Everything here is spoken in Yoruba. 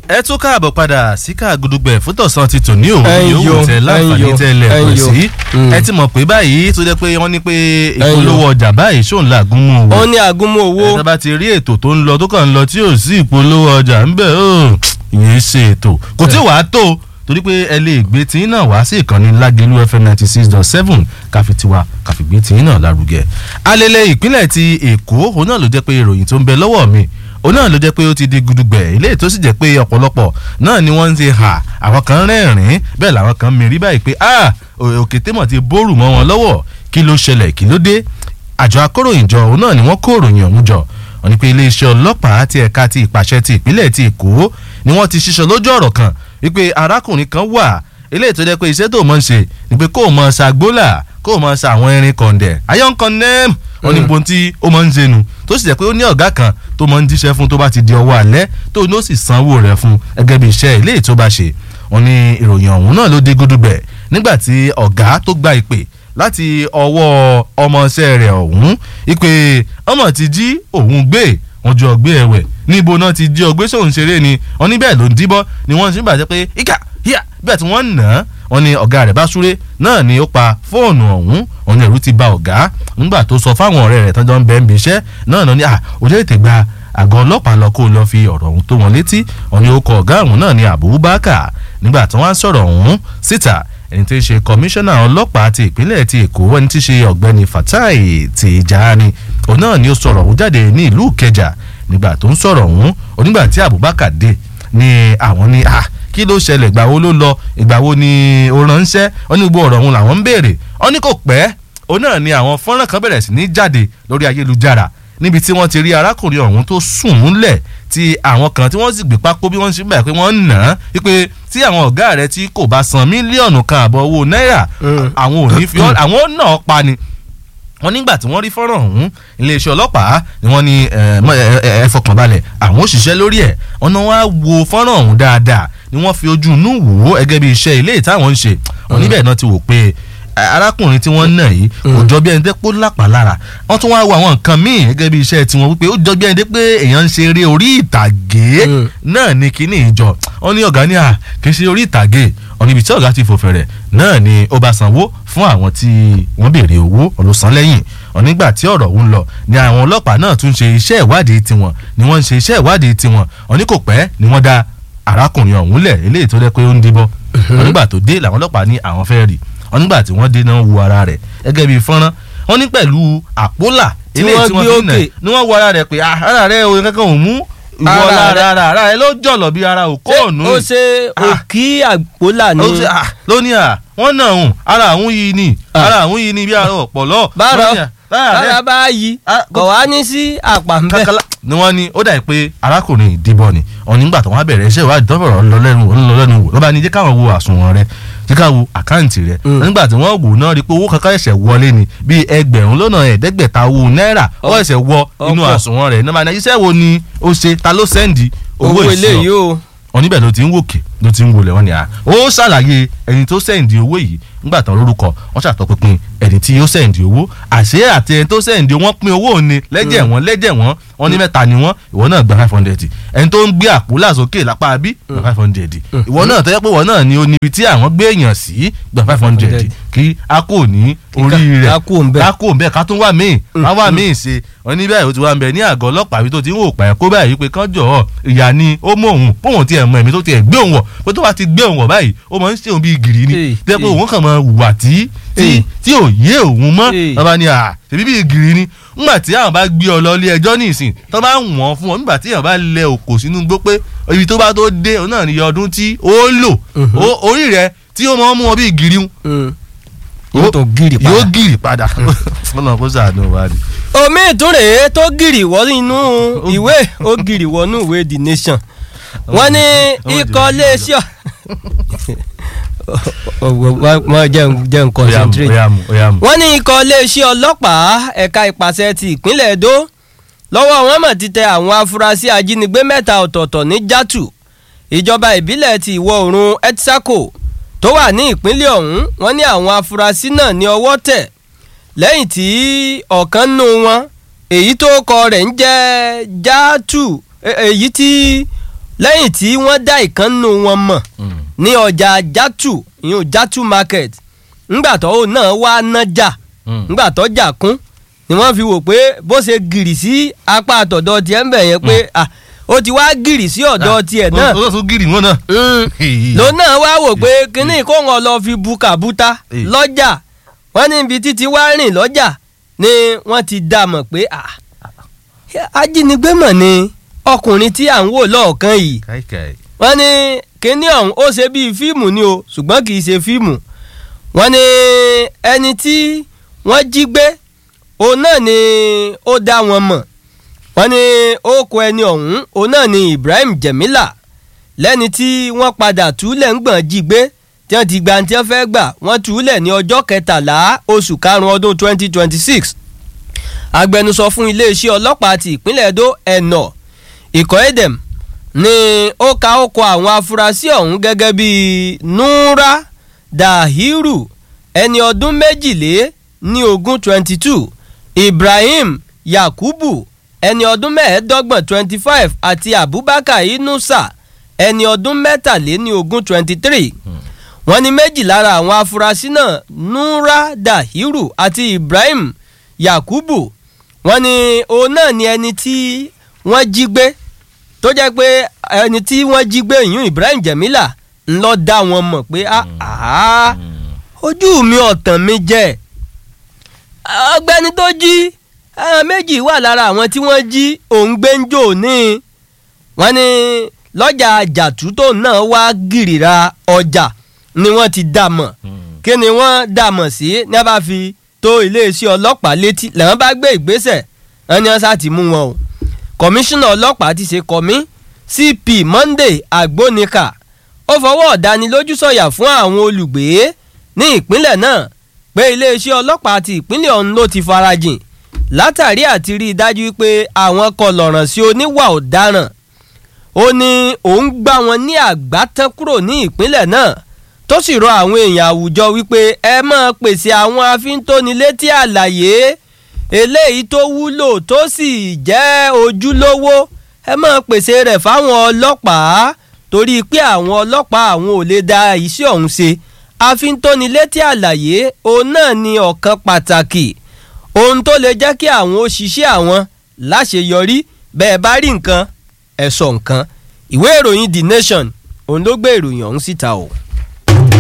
ẹ tún káàbọ̀ padà sí káàgùdùgbẹ̀ fútọ̀sán ti tòní òun Ẹ̀yin yòówù yo, tẹ láǹfààní ẹ̀yin yo, tẹ́lẹ̀ pẹ̀ ẹ̀yin yo. sí Mm. ẹ ti mọ̀ pé báyìí tó jẹ́ pé wọ́n ní pé Ẹ̀yin yo. ìpolówó ọjà báyìí ṣòun làgùn mú ó owó ní àgúnmọ̀ owó ẹ bá ti rí ètò tó ń lọ tó kàn ń lọ tí ò sí ìpolówó ọjà ń bẹ̀ ó ìyẹn ṣe ètò kò tí wàá tó torí pé ẹ lè gbé tí náà wá sí ìkànnì lágẹ̀lú fm ninety six dot seven káfi tiwa káfi gbé tí náà lárugẹ. alẹ́lẹ̀ ìpínlẹ̀ ti èkó òun náà ló jẹ́ pé ìròyìn tó ń bẹ lọ́wọ́ mi òun náà ló jẹ́ pé ó ti di gudugbẹ̀ ilé tó sì jẹ́ pé ọ̀pọ̀lọpọ̀ náà ni wọ́n ń ti hà àwọn kan rẹ́rìn-ín bẹ́ẹ̀ làwọn kan mìírí báyìí pé ah òkè tẹ́mọ̀ ti bórù mọ́ wọn lọ́wọ́ kí ló ṣẹlẹ̀ kí ló dé àjọ akóròyìnjọ òun náà ni wọ́n kó òròyìn ọ̀hún jọ wọ́n ní pé iléeṣẹ́ ọlọ́pàá ti ẹ̀ka ti ìpàṣẹ ti ìpínlẹ̀ ti èkó ni wọ́n ti ṣiṣọ́ lójú ọ̀rọ̀ kan wípé arákùnrin kan wà eléyìí tó jẹ́ pé iṣẹ́ tó mọ̀ ń ṣe ni pé kó o mọ̀ ṣàgbólà kó o mọ̀ ṣe àwọn irin kọ̀ǹdẹ̀ ayọ́n kọ́ndẹ́m wọ́n ní gbọ́n tí ó mọ̀ ń ṣẹnu tó sì jẹ́ pé ó ní ọ̀gá kan tó mọ̀ ń jíṣẹ́ fún tó bá ti di ọwọ́ alẹ́ tó ní ó sì sanwó rẹ̀ fún gẹ́gẹ́ bí iṣẹ́ eléyìí tó bá ṣe wọ́n ní ìròyìn ọ̀hún náà ló dé gúdúgbẹ̀ nígbà tí ọ̀gá tó gba ìpè láti ọwọ́ ọmọọṣẹ́ rẹ̀ ọ̀hún ìpè ọmọ ti jí òun gbé wọn jọ gbé ẹ̀wẹ̀ níbo náà ti jí ọgbẹ́ sóun ṣeré ni wọn ní bẹ́ẹ̀ ló ń díbọ́ ni wọ́n ṣe ń bàjẹ́ pé ìkà híà bẹ́ẹ̀ tí wọ́n ń nà án wọn ni ọ̀gá rẹ̀ bá súré náà ni ó pa fóònù ọ̀hún wọn ni ẹ̀rú ti ba ọ̀gá nígbà tó sọ fáwọn ọ̀rẹ́ rẹ̀ tọ́jọ́ ń bẹ́ẹ̀ ń bí iṣẹ́ náà náà ni à òjò ètè gba àgọ́ ọlọ́pàá lọ kó lọ fi ọ̀rọ̀ ọ̀hún tó wọn létí wọn ni ó kọ ọ̀gá ọ̀hún náà ni Abubakar nígbà tí wọ́n á sọ̀rọ̀ ọ̀hún síta ẹni tí í ṣe kọmíṣánná ọlọ́pàá ti ìpínlẹ̀ ti èkó ẹni tí í ṣe ọ̀gbẹ́ni fatai tijani òun náà ni ó sọ̀rọ̀ ọ̀hún jáde ní ìlú ìkẹjà nígbà tó ń sọ̀rọ̀ ọ̀hún onígbà tí abubakar dé ni àwọn ní à kí ló ṣẹlẹ̀ ìgbà wo ló lọ ìgbà wo ni ó ránṣẹ́ ó ní gbogbo ọ̀rọ̀ ọ̀hún làwọn ń béèrè ó ní kò pẹ́ òun náà ni àwọn fọ́nrán kan bẹ̀rẹ̀ sí ní jáde lórí ayélujára níbi tí wọ́n ti rí arákùnrin ọ̀hún tó sùn múlẹ̀ tí àwọn kan tí wọ́n sì gbé pákó bí wọ́n ṣe bẹ̀rẹ̀ pé wọ́n ń nà án wípé tí àwọn ọ̀gá rẹ̀ tí kò bá san mílíọ̀nù kan àbọ̀ owó náírà àwọn ò ní fi ọ́ àwọn náà pa ni wọ́n nígbà tí wọ́n rí fọ́nrán ọ̀hún iléeṣẹ́ ọlọ́pàá ni wọ́n ní ẹ fọkànbalẹ̀ àwọn òṣìṣẹ́ lórí ẹ̀ ọ̀nà wa wo fọ́nrán ọ̀hún dáadáa ni wọ́n fi ojú inú wò ó gẹ́gẹ́ bí iṣẹ́ ilé ìtàwọn ń ṣe wọ́n níbẹ̀ náà ti wò pé arákùnrin tí wọ́n ń nà yìí kò jọ bí ẹni dé pé ó lápá lára wọ́n tún wá wo àwọn nǹkan míì gẹ́gẹ́ bí iṣẹ́ tiwọn wípé ó jọ bí ẹni dé pé èèyàn ń ṣe eré orí ìtàgé náà ní kíní ìjọ wọ́n ní ọ̀gá ní à kì í ṣe orí ìtàgé ọ̀nà ibi tí ọ̀gá ti fò fẹ̀rẹ̀ náà ni ó bá sanwó fún àwọn tí wọ́n béèrè owó ọ̀lọ́sàn lẹ́yìn ọ̀nígbà tí ọ̀rọ̀ ń lọ ni àwọn ọlọ́pàá náà tún ṣe iṣẹ́ ìwádìí tiwọn ni wọ́n ń ṣe iṣẹ́ ìwádìí tiwọn ọ̀ní kò pẹ́ ni wọ́n dá arákùnrin ọ̀hún lẹ̀ eléyìí tó dẹ́ pé ó ń díbọ́ ọ̀nígbà tó dé làwọn ọlọ́pàá ní àwọn fẹ́ rí ọ̀nígbà tí wọ́n dé náà wo ara rẹ̀ gẹ́gẹ́ bíi fọ́nrán wọ́n ní pẹ̀lú àpólà eléyìí tí wọ́n fi nà ni wọ́n wo ara rẹ̀ pé ara rẹ̀ òun kankan ò mú ìwọ lára ara ara rẹ̀ ló jọ̀lọ̀ bí ara òkú ọ̀nù. ó ṣe òkì àpólà ni. lónìí à wọ́n náà hùn ara àwọn yìí ni ara àwọn yìí ni bí ara ọ̀pọ̀lọ́. bára bára bá yí kò wá ní sí àpà ń bẹ̀. ni wọ́n ní ó dà pé arákùnrin ìdìbọn ni ọ̀nì nígbà tó wọ́n bẹ̀rẹ̀ iṣẹ́ ìwádìí tọ́fọ̀rọ̀ ńlọlẹ́nu ńlọlẹ́nu wò lọ́ba ní jẹ́ káwọn wo àsùnwọ̀n rẹ̀ jẹ́ ká wo àkáǹtì rẹ̀ nígbà tí wọ́n wò náà rí pé owó kankan ẹ̀ṣẹ̀ wọlé ni bíi ẹgbẹ̀rún lọ́nà ẹ̀ẹ́dẹ́gbẹ̀ta owó náírà ó ẹ̀ṣẹ̀ wọ inú àsùnwọ̀n rẹ̀ nígbà iṣẹ́ wo ni ó ṣe ta ló sẹ́ndì owó ìṣọ́ oníbẹ̀ ló ti ń wòkè ló ti ń wọlé wọn ni à ó ṣàlàyé ẹni tó sẹ́ǹdì owó yìí nígbà tán lórúkọ wọ́n ṣàtọpinpin ẹni tí ó sẹ́ǹdì owó àṣé àti ẹni tó sẹ́ǹdì owó wọ́n pín owó òní lẹ́jẹ̀ wọ́n lẹ́jẹ̀ wọ́n wọ́n ní mẹ́ta ni wọ́n ìwọ náà gba five hundred ẹni tó ń gbé àpò làsókè lápá bí gba five hundred ìwọ náà tọ́jú pé ìwọ náà ni oníbi tí àwọn gbé èèyàn sí gba five hundred kí a kò ní orí rẹ̀ ká kò ń bẹ́ẹ̀ ká tún wà míì ká wà míì ṣe wọ́n ní bẹ́ẹ̀ ó ti wá ń bẹ ní àgọ́ ọlọ́pàá bí tó ti ń wò pààyàn kó báyìí pé kán jọ̀ọ́ ìyá ni ó mú òun póun tiẹ̀ mọ ẹ̀mí tó tiẹ̀ gbé òun wọ̀ pé tó bá ti gbé òun wọ̀ báyìí ó máa ń ṣe òun bíi gìrì ni tẹ́ pé òun kàn máa wà tí tí ò yé òun mọ́ bàbá ni à tèmi bíi gìrì ni nígbà tí àwọn bá gbé ọ lọ ilé ẹjọ́ ní ìsìn tó bá wọ̀n fún ọ nígbà tí àwọn bá lẹ òkò sínú gbó pé ibi tó bá tó dé òun náà ní ọdún tí ó lò orí rẹ tí ó máa ń mú ọ bíi gìrì yóò tó gírì padà yóò gírì padà fọlọ́n kó sàánú wa ni. omi ìtúrè tó gírì wọ inú ìwé ó gírì wọnú ìwé the nation wọ́n ní ikọ̀ iléeṣẹ́ wọ́n jẹ́ n concentrate wọ́n ní ikọ̀ iléeṣẹ́ ọlọ́pàá ẹ̀ka ìpàṣẹ ti ìpínlẹ̀ Èdó lọ́wọ́ wọn mọ̀ ti tẹ àwọn afurasí ajínigbé mẹ́ta ọ̀tọ̀ọ̀tọ̀ ní Játù ìjọba ìbílẹ̀ ti ìwọ̀ oòrùn Etsako tó wà ní ìpínlẹ̀ ọ̀hún wọ́n ní àwọn afurasí náà ní ọwọ́ tẹ̀ lẹ́yìn tí ọ̀kan nù wọn èyí tó kọ rẹ̀ ń jẹ́ Játù èyí tí lẹ́yìn tí wọ́n dá ìkànnù wọn mọ̀ ní ọjà jatu ìyún jatu market ńgbà tó náà wá nájà ńgbà tó jà kún ni wọ́n fi wò pé bó ṣe gìrì sí apá àtọ̀dọ̀ tiẹ̀ ń bẹ̀ yẹn pé ó ti wá gìrì sí ọ̀dọ̀ tiẹ̀ náà ó sọ gírì wọn náà. ló náà wá wò pé kínní kó wọn lọ fi bu kàbúta lọ́jà wọ́n ní ibi títí wá rìn lọ́jà ni wọ́n ti dá mọ̀ pé ajínigbé mọ̀ ni ọkùnrin tí à ń wò lọ́ọ̀kan yìí wọ́n ní kínní ọ̀hún ó ṣe bíi fíìmù ni o ṣùgbọ́n kì í ṣe fíìmù wọ́n ní ẹni tí wọ́n jí gbé òun náà ni ó dá wọn mọ̀ wọ́n ní ókó ẹni ọ̀hún òun náà ni Ibrahim Jemila lẹ́ni tí wọ́n padà túlẹ̀ ń gbọ̀n jí gbé tí wọ́n ti gba tí wọ́n fẹ́ gbà wọ́n túlẹ̀ ní ọjọ́ kẹtàlá oṣù karùn-ún ọdún 2026 agbẹnusọ fún iléeṣẹ́ ọlọ́pàá ti ìpínlẹ̀ Edo ẹ̀nà ikọ̀ edem ni ó ka ókó àwọn afurasí ọ̀hún gẹ́gẹ́ bíi Nura Dahiru ẹni ọdún méjìlé ní ogún 22 Ibrahim Yakubu ẹni ọdún mẹ́ẹ̀ẹ́dọ́gbọ̀n twenty five àti Abubakar Inusa ẹni ọdún mẹ́tàléní ogún twenty three wọ́n ní méjì lára àwọn afurasí náà Nura Dahiru àti Ibrahim Yakubu wọ́n ní òun náà ni ẹni tí wọ́n jí gbé tó jẹ́ pé ẹni tí wọ́n jí gbé yìí Ibrahim Jemila ńlọ dá wọn mọ̀ pé ojú mi ọ̀tàn mi jẹ́ ọ̀gbẹ́ni tó jí àwọn méjì wà lára àwọn tí wọ́n jí òun gbé ń jò ní wọ́n ní lọ́jà àjàtú tó náà wá gìrìra ọjà ni wọ́n ti dà mọ̀ kí ni wọ́n dà mọ̀ sí ní a bá fi tó iléeṣẹ́ ọlọ́pàá létí làwọn bá gbé ìgbésẹ̀ wọn ni wọ́n sá ti mú wọn o kọmíṣánná ọlọ́pàá ti ṣe kọ́mí CP Monday Agbónika ó fọwọ́ ọ̀dánilójú sọ̀yà fún àwọn olùgbé ní ìpínlẹ̀ náà pé iléeṣẹ́ ọlọ́pàá ti ìpínlẹ̀ ọ̀hún ló ti farajìn látàrí àti rí i dájú pé àwọn kọlọ̀ràn sí oníwà ọ̀daràn ó ní òun gbá wọn ní àgbátán kúrò ní ìpínlẹ̀ náà tó sì rọ àwọn èèyàn àwùjọ wípé ẹ máa pèsè àwọn afíntónilétí àlàyé eléyìí tó wúlò tó sì jẹ́ ojúlówó ẹ máa pèsè rẹ̀ fáwọn ọlọ́pàá torí pé àwọn ọlọ́pàá àwọn ò lè da iṣẹ́ ọ̀hún ṣe afíntónilétí àlàyé òun náà ni ọ̀kan pàtàkì ohun tó lè jẹ́ kí àwọn òṣìṣẹ́ àwọn láṣeyọrí bẹ́ẹ̀ bá rí nǹkan ẹ̀ sọ nǹkan ìwé ìròyìn The Nation òun ló gbé ìròyìn ọ̀hún síta o.